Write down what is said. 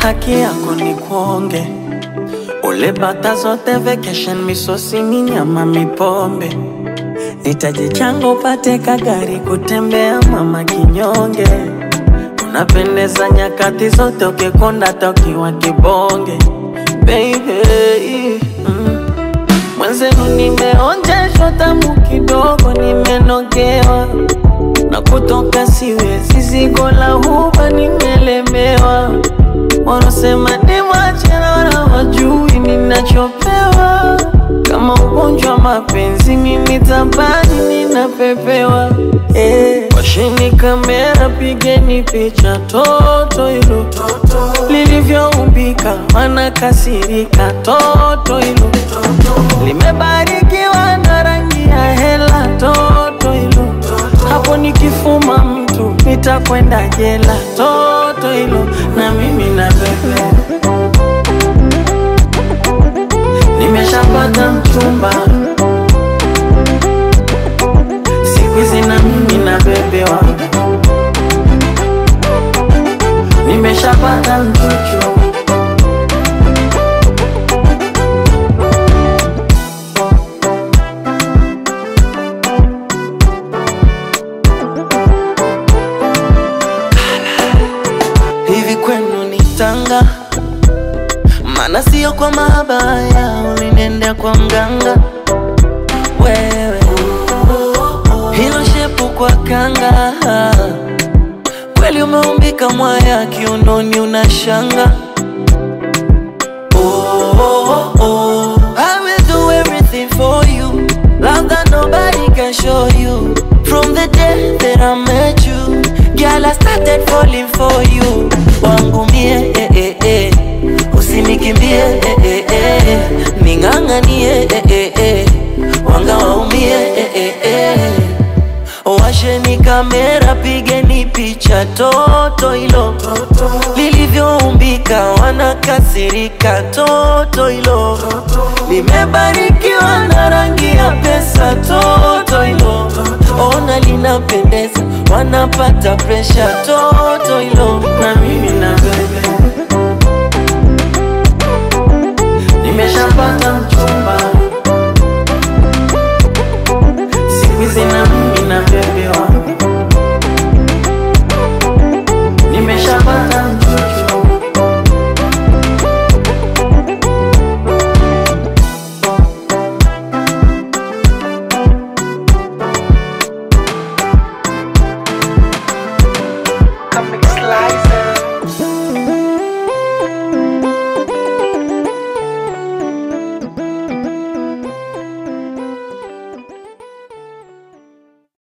haki yako ni kuonge ule bata zote vacation misosi minyama mipombe nitaje chango pate kagari kutembea mama kinyonge unapendeza nyakati zote ukikonda tokiwa kibonge baby mm. Mwenzenu nimeonjeshwa tamu kidogo, nimenogewa na kutoka siwezi, zigo la huba nimelemewa. Wanasema ni machera, wajui ninachopewa. Kama ugonjwa mapenzi, mimi tabani ninapepewa. Eh, washini kamera, pigeni picha toto hilo lilivyoumbika, wanakasirika toto hilo limebarikiwa na rangi ya hela toto hilo hapo nikifuma mtu nitakwenda jela toto hilo na mimi na bebe nimeshapata mchumba siku hizi na mimi na bebewa nimeshapata mchuchu hivi kwenu ni tanga maana sio kwa mabaya ulinendea kwa mganga wewe hilo shepu kwa kanga kweli umeumbika mwaya kiunoni unashanga oh, oh, oh. I will do everything for you Love that nobody can show you From the day that I met you Girl, I started falling for you Wangu mie, eh, eh, eh. Usinikimbie, eh, eh, eh. Ning'ang'anie, eh, eh, eh. Wanga waumie, eh, eh, eh. Washeni kamera, pigeni picha toto hilo lilivyoumbika, wanakasirika toto hilo limebarikiwa na rangi ya pesa toto hilo ona linapendeza, wanapata presha toto hilo na mimi na bebe nimeshapata mchumba siku hizi na